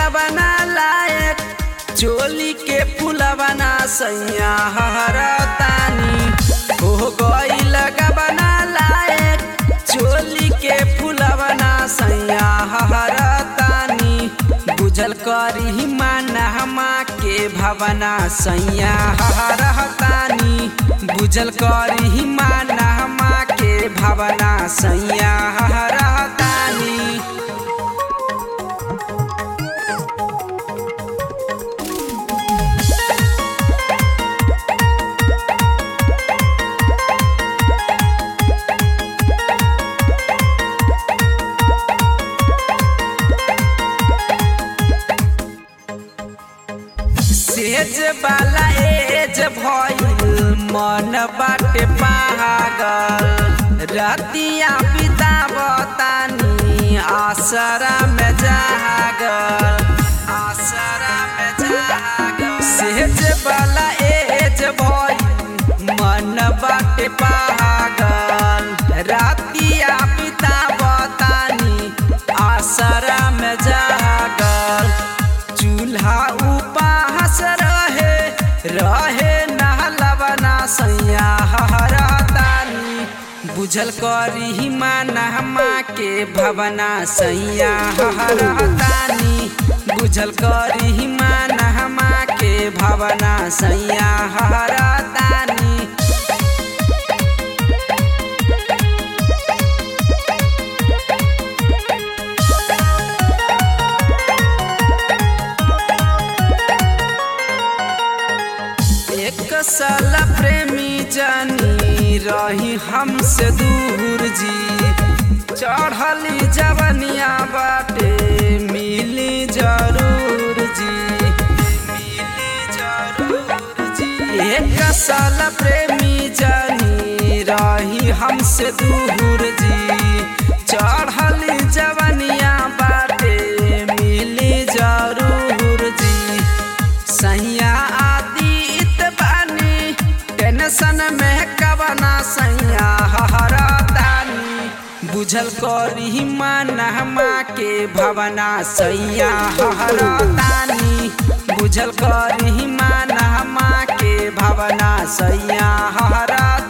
गबना लायक चोली के फुलवना सैया हरतानी हो गईल गबना लायक चोली के फुलवना सैया हरतानी बुझल करी मानहमा के भवना सैया हरतानी बुझल करी मानहमा के भवना सैया हरतानी सेज वाला एज भइल मन बाटे पागल रतिया बितावतानी आसरा में जागल आसरा में जागल सेज वाला एज भइल मन बाटे पागल रतिया बितावतानी आसरा में जागल चूल्हा उपास रहे रहे नहलवना सैया हरतानी बुझल करी मानहमा के भवना सैया हरतानी बुझल करी मानहमा के भवना सैया हरतानी एक साल प्रेमी जानी रही हमसे दूर जी चढ़ली जवनिया बाटे मिली जरूर जी मिली जरूर जी एक साल प्रेमी जानी रही हमसे दूर जी चढ़ली जवनिया बाटे मिली जरूर जी सैया आदित बानी टेंशन में कवना सैया हरतानी बुझल करी मानहमा के भवना सैया हरतानी बुझल करी मानहमा के भवना सैया हरतानी